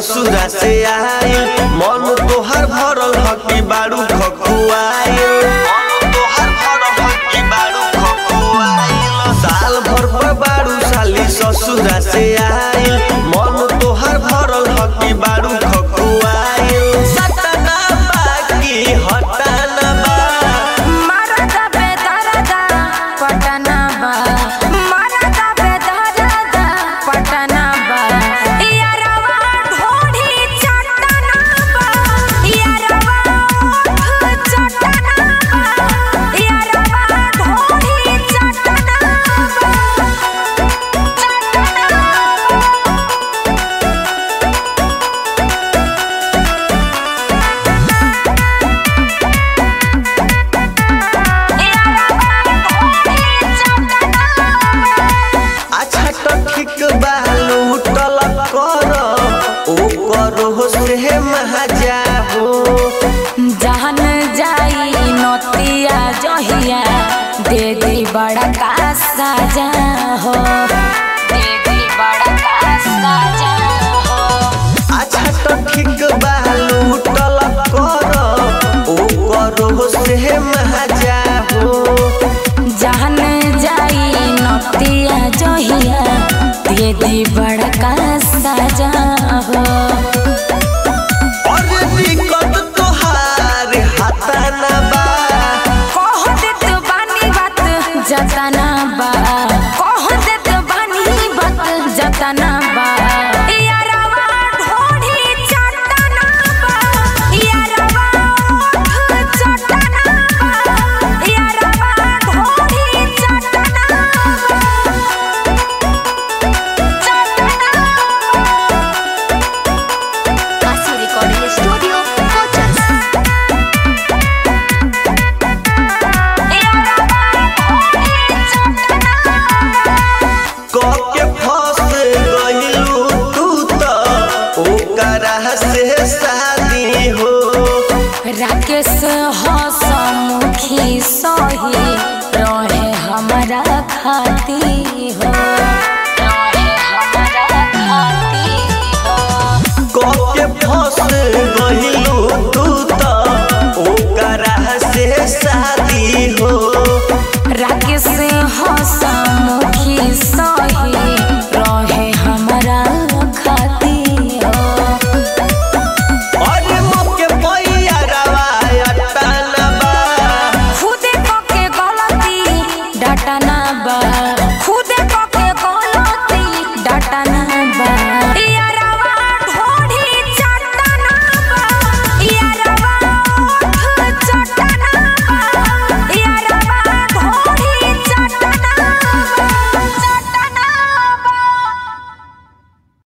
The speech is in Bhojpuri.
ससुरा से आई मन तोहर भरल हकी बारू खकुआइल मन तोहर भरल हकी बारू खकुआइल साल भर पर बारू साली ससुरा से आई मन तोहर भरल हकी बारू खकुआइल सतना बाकी हटाना बा मरदा बेदरदा पटना बा मरदा बेदरदा पटना बा यारवा ढोढ़ी चटना बा यारवा ओठ चटना बा यारवा ढोढ़ी चटना बा अच्छा तो ठीक बा लूटल कर ओ करो से महाजा हो जहन जाई नतिया जहिया दे दी बड़ा का साजा हो दे दी बड़ा का साजा हो अच्छा तो ठीक बा लूटल कर ओ करो से महाजा हो जहन जाई नतिया जहिया दे दी बड़ा का साजा हो और दिक्कत तोहार हाथाना बा कह देत बानी बात जतना बा कह देत बानी बात जतना बा यारवा ढोढ़ी चटना बा यारवा ओठ चटना बा यारवा ढोढ़ी चटना बा Así Recording Studio, Cochas. के फंस गइलू तू तो ओकरा से शादी हो राकेश हसमुखी सही रहे हमारा खाती हो रहे हमारा खाती हो के फंस गइलू तू